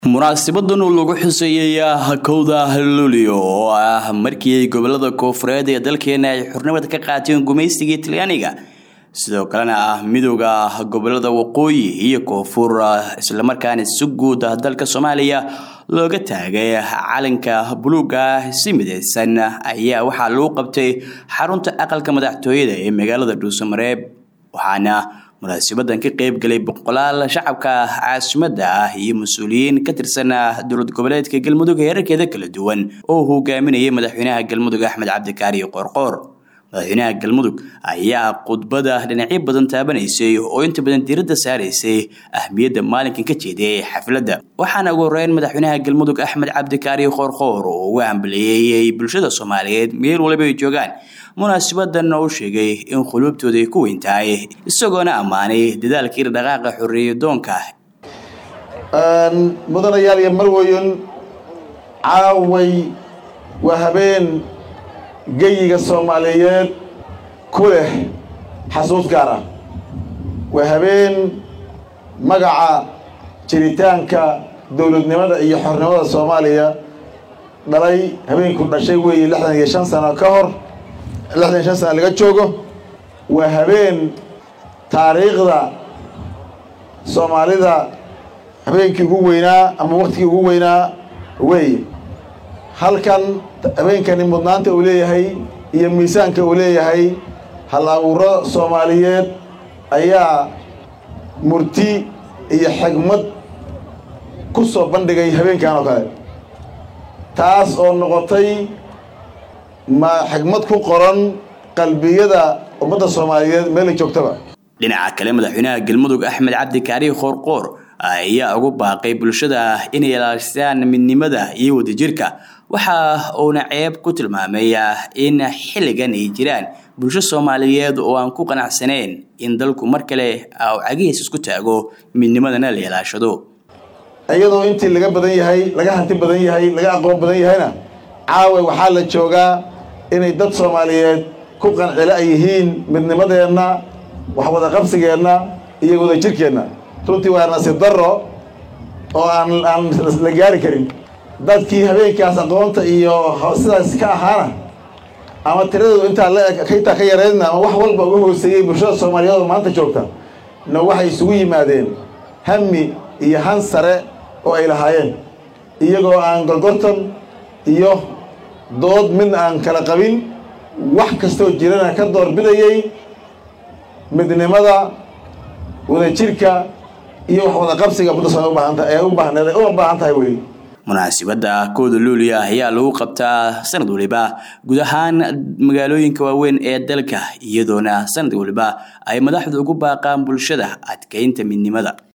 munaasibadan oo lagu xuseeyay kowda luulio oo ah markii ay gobolada koofureed ee dalkeena ay xurnimada ka qaateen gumaysigii talyaaniga sidoo kalena ah midooda gobolada waqooyi iyo koonfur islamarkaana si guud dalka soomaaliya looga taagay calanka buluuga si mideysan ayaa waxaa lagu qabtay xarunta aqalka madaxtooyada ee magaalada dhuusamareeb waxaana munaasibadan ka qeyb galay boqolaal shacabka caasimada ah iyo mas-uuliyiin ka tirsan dowlad goboleedka galmudug heerarkeeda kala duwan oo hogaaminayay madaxweynaha galmudug axmed cabdikaari qoorqoor madaxweynaha galmudug ayaa khudbada dhinacyo badan taabanaysay oo inta badan diiradda saaraysay ahmiyadda maalinkan ka jeediyay xafladda waxaana ugu horeyn madaxweynaha galmudug axmed cabdikaari qoorqoor oo uga hambaliyeeyey bulshada soomaaliyeed meel waliba ay joogaan munaasibadan oo sheegay in quluubtooda ay ku weyn tahay isagoona ammaanay dadaalkii dhaqaaqa xorriyadoonka mudanayaal iyo marweyn caaway waa habeen geyiga soomaaliyeed ku leh xasuus gaar ah waa habeen magaca jiritaanka dowladnimada iyo xornimada soomaaliya dhalay habeenku dhashay weeye lixdan iyo shan sano ka hor lixdan iyo shan sano laga joogo waa habeen taariikhda soomaalida habeenkii ugu weynaa ama waktigii ugu weynaa weeye halkan habeenkani mudnaanta uu leeyahay iyo miisaanka uu leeyahay hal abuuro soomaaliyeed ayaa murti iyo xigmad ku soo bandhigay habeenkan oo kale taas oo noqotay ma xigmad ku qoran qalbiyada ummadda soomaaliyeed meelay joogtaba dhinaca kale madaxweynaha galmudug axmed cabdikaari qoorqoor ayaa ugu baaqay bulshada inay ilaalistaan midnimada iyo wadajirka waxa uuna ceeb ku tilmaamay in xilligan ay jiraan bulsho soomaaliyeed oo aan ku qanacsanayn in dalku mar kale cagihiis isku taago midnimadana la ilaashado iyadoo intii laga badan yahay laga hanti badan yahay laga aqoon badan yahayna caawa waxaa la joogaa inay dad soomaaliyeed ku qancilo ay yihiin midnimadeenna waxwada qabsigeenna iyo wadajirkeenna runtii waa nasiib darro oo aan aan la gaari karin dadkii habeenkaas aqoonta iyo sidaas ka ahaana ama tiradoodu intaa laintaa ka yareydna ama wax walba uga hooseeyey bulshada soomaaliyeed oo maanta joogta na waxay isugu yimaadeen hami iyo han sare oo ay lahaayeen iyagoo aan gorgortan iyo dood mid aan kala qabin wax kastoo jirana ka doorbidayay midnimada wadajirka iyo wax wada qabsiga mudda soo ubaahanta ee u baahneed ee uma baahan tahay weli munaasibadda kooda luuliya ayaa lagu qabtaa sanad waliba guud ahaan magaalooyinka waaweyn ee dalka iyadoona sanad waliba ay madaxdu ugu baaqaan bulshada adkeynta midnimada